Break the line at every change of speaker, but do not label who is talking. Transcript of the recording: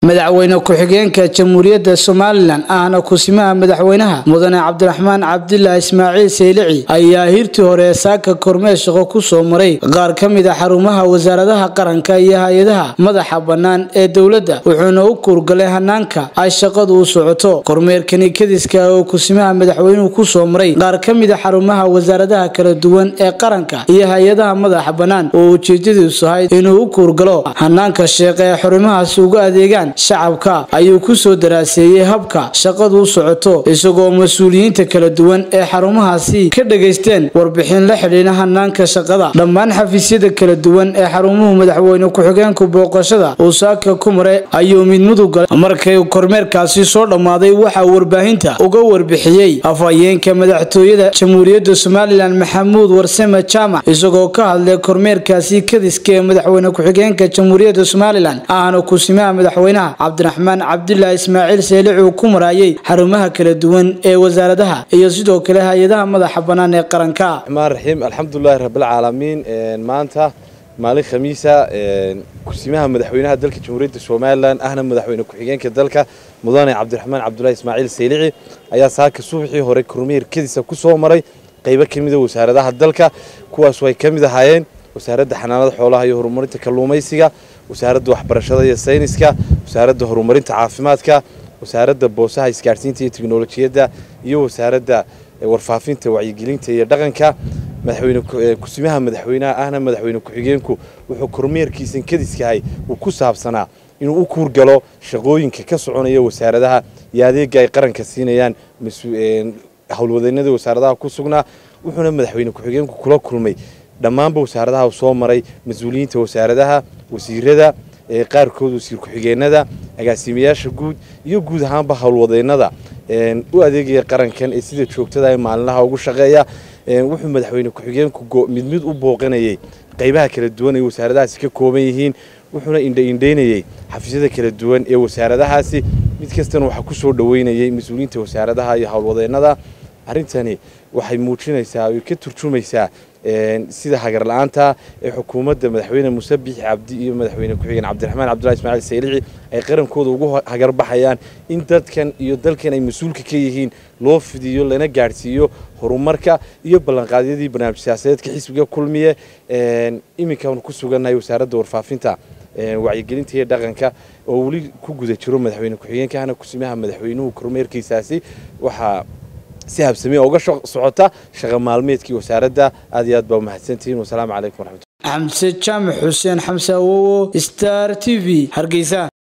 madaxweyne ku-xigeenka jamhuuriyadda somalilan ahna kusimaha madaxweynaha mudane cabdiraxmaan cabdilaahi ismaaciil saylici ayaa hirtii hore saaka kormeer shaqo ku soo maray qaar ka mid a xarumaha wasaaradaha qaranka iyo hay-adaha madaxa bannaan ee dowladda wuxuuna u kuurgalay hanaanka ay shaqadu u socoto kormeerkani kadiska oo kusimaha madaxweynuhu ku soo maray qaar ka mid a xarumaha wasaaradaha kala duwan ee qaranka iyo hay-adaha madaxa bannaan oo ujeedadiisu ahayd inuu u kuurgalo hanaanka sheeqa ee xarumahaasi uga adeegaan shacabka ayuu ku soo daraaseeyey habka shaqadu u socoto isagoo mas-uuliyiinta kala duwan ee xarumahaasi ka dhegaysteen warbixin la xidhiina hanaanka shaqada dhammaan xafiisyada kala duwan ee xarumuhu madaxweyne ku-xigeenku booqashada uu saaka ku maray ayuu mid mudug galay markay kormeerkaasi soo dhammaaday waxaa warbaahinta uga warbixiyey afhayeenka madaxtooyada jamhuuriyadda somalilan maxamuud warsame jaamac isagoo ka hadlay kormeerkaasi kadiska ee madaxweyne ku-xigeenka jamhuuriyadda somalilan ahna kusimaha madaxweynaha cabdiraxmaan cabdilaahi ismaaciil seelic uu ku maraayay xarumaha kala duwan ee wasaaradaha iyo sidoo kale hay-adaha madaxa bannaan ee qaranka
raxmaan raxiim alxamdulilahi rabbilcaalamiin maanta maalin khamiisa kusimaha madaxweynaha dalka jamhuuriyadda somalilan ahna madaxweyne ku-xigeenka dalka mudane cabdiraxmaan cabdulahi ismaaciil saylici ayaa saaka subaxii hore kormeer kadiisa ku soo maray qaybo ka mida wasaaradaha dalka kuwaas ay ka mid ahaayeen wasaaradda xanaanada xoolaha iyo horumarinta kalluumaysiga wasaaradda waxbarashada iyo sayniska wasaaradda horumarinta caafimaadka wasaaradda boosaha isgaadhsiinta iyo teknolojiyadda iyo wasaaradda warfaafinta wacyigelinta iyo dhaqanka madaxweyne kusimaha madaxweynaha ahna madaxweyne ku-xigeenku wuxuu kormeerkiisan kadiskahay uu ku saabsanaa inuu u kuurgalo shaqooyinka ka soconaya wasaaradaha iyo adeega ay qaranka siinayaan howlwadeennada wasaaradaha ku sugnaa wuxuuna madaxweyne ku-xigeenku kula kulmay dhammaanba wasaaradaha soo maray mas-uuliyiinta wasaaradaha wasiirada qaarkood wasiir ku-xigeenada agaasimayaasha guud iyo guud ahaanba howlwadeennada u adeegaya qarankan ee sida joogtada ee maalinlaha ugu shaqeeya wuxuu madaxweyne ku-xigeenku mid mid u booqanayay qaybaha kala duwan ay wasaaradahaasi ka kooban yihiin wuxuuna indhaindhaynayey xafiisyada kala duwan ee wasaaradahaasi mid kastana waxaa ku soo dhoweynayay mas-uuliyiinta wasaaradaha iyo howlwadeennada arrintani waxay muujinaysaa oy ka turjumaysaa sida hagarla-aanta ee xukuumadda madaxweyne muuse biixi cabdi iyo madaxweyne ku-xigeen cabdiraxmaan cabdullahi ismaaciil saylici ay qarankooda ugu hagarbaxayaan in dadkan iyo dalkan ay mas-uulka ka yihiin loo fidiyo lana gaadhsiiyo horumarka iyo ballanqaadyadii barnaamij siyaasadeedka xisbiga kulmiye iminkaanu ku sugannahay wasaaradda warfaafinta wacyigelinta iyo dhaqanka oo weli ku guda jiro madaxweyne ku-xigeenka ahna kusimaha madaxweynuhu kormeerkiisaasi waxaa si habsamee uga socota shaqa maalmeedkii wasaaradda aad iyo aad baa umahadsantihiin wasalaamu calaykum waraxmatulah
xamse jaamac xuseen xamse awowo star t v hargeysa